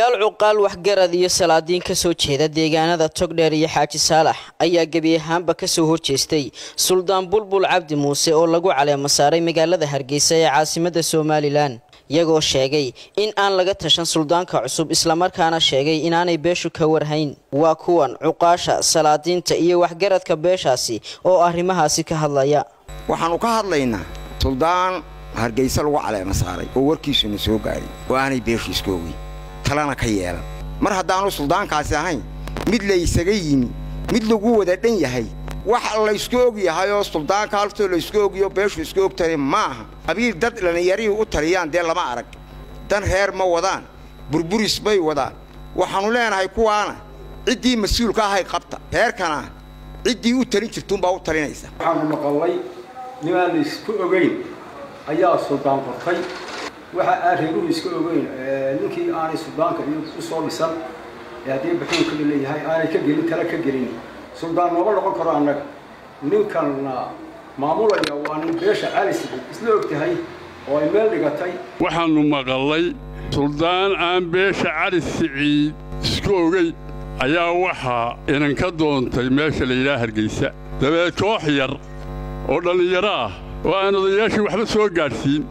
odayaal cuqaal waxgarad iyo salaadiin ka soo jeeda deegaanada togdheer iyo xaaji saalax ayaa gebi ahaanba ka soo horjeestay suldaan bulbul cabdi muuse oo lagu caleemo saaray magaalada hargeysa ee caasimadda somalilan iyagoo sheegay in aan laga tashan suldaanka cusub islamarkaana sheegay inaanay beeshu ka warhayn waa kuwan cuqaasha salaadiinta iyo waxgaradka beeshaasi oo arrimahaasi ka hadlaya waxaannu ka hadlaynaa suldaan hargayse lagu caleema saaray oo warkiisuna soo gaadhay oo aanay beeshu iska ogeyn talana ka yeelan mar haddaannu suldaankaasi ahayn mid laysaga yimi mid lagu wada dhan yahay wax laysku og yahay oo suldaanka haltoo laysku ogiyo beeshu iska ogtahay ma aha qabiil dad dhallinyarihii u taliyaan dee lama arag dan reer ma wadaan burburis bay wadaan waxaannu leenahay kuwaana ciddii mas-uulka ahay qabta reerkana ciddii u talin jirtuunbaa u talinaysa waxaanu maqallay nimaan laysku ogayn ayaa suldaan qortay waxa aan reeruhu iska ogeyn ninkii aanay suldaanka iyo u soo dhisan ee haddii baxuunka leeyahay aanay ka gelin tala ka gelin suldaan nooma noqon karo annaga ninkanna maamulaya waa nin beesha calis isla og tahay oo ay meel dhigatay waxaannu maqallay suldaan aan beesha cali siciid isku ogeyn ayaa waxaa inanka doontay meesha layidhaha hargaysa dabeed koox yar oo dhallinyaro ah oo aan odayaashii waxba soo gaadhsiin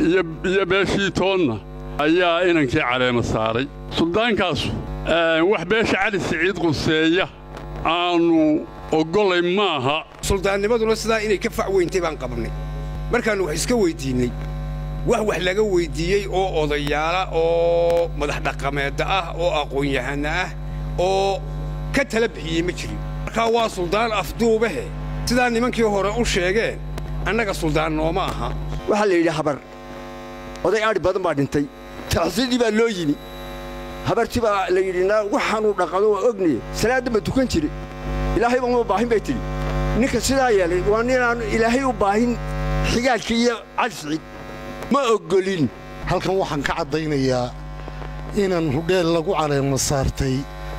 iyo beeshii toonna ayaa inankii caleema saaray suldaankaasu wax beesha cali siciid quseeya aannu oggolay maaha suldaannimaduna sidaa inay ka fac weyntay baan qabnay markaannu wax iska weyddiinnay wax wax laga weyddiiyey oo odayaala oo madax dhaqameedda ah oo aqoon-yahanna ah oo ka tala bixiyey ma jirin markaa waa suldaan afduubahe sidaa nimankii hore u sheegeen annaga suldaan nooma aha waxaa la yidhi habar oday adhi badan baa dhintay taxsidii baa loo yimi habartii baa la yidhi waxaanuu dhaqado waa ognaye salaadda ma tukan jire ilaahay uma baahin bay tidhi ninka sidaa yeelay waa ninaan ilaahay u baahin xigaalka iyo cali siciid ma oggolin halkan waxaan ka caddaynayaa inaan hudheel lagu caleema saartay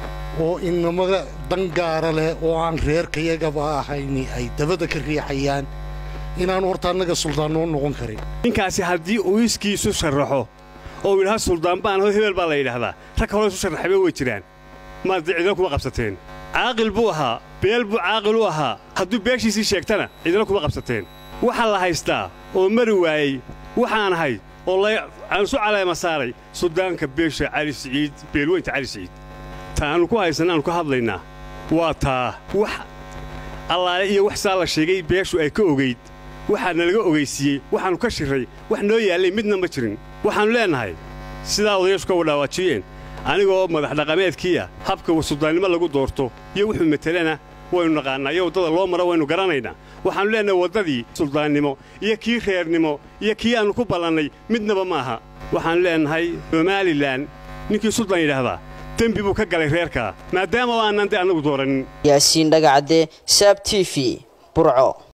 oo inamada dangaara leh oo aan reerkayagaba ahayni ay dabada ka riixayaan inaannu horta annaga suldaan noo noqon karin ninkaasi haddii uu iskiisu sharraxo oo uu yidhaha suldaan baan aho hebel baa la yidhaahdaa rag hore isu sharraxayba way jiraan maad cidina kuma qabsateen caaqil buu ahaa beel buu caaqil u ahaa hadduu beeshiisii sheegtana cidina kuma qabsateen waxaa la haystaa oo mari waayey waxaan ahay oo aan isu caleema saaray suldaanka beesha cali siciid beelweynta cali siciid ta aannu ku haysanna aanu ka hadlaynaa waa taa wax allaale iyo wax saa la sheegay beeshu ay ka ogayd waxaana laga ogaysiiyey waxaannu ka shirray wax noo yaallay midna ma jirin waxaannu leennahay sidaa odayaashu ka wadhaawajiyeen anigoo madax dhaqameedkiiya habka suldaannimo lagu doorto iyo wuxuu metelana waynu naqaannaa iyo waddada loo maro waynu garanaynaa waxaannu leennahay waddadii suldaannimo iyo kii reernimo iyo kii aannu ku ballannay midnaba ma aha waxaannu leennahay somalilan ninkii suldaan yidhaahdaa dembi buu ka galay reerkaa maadaama aanan dee annagu doorannin yaasiin dhagacadde saab t v burco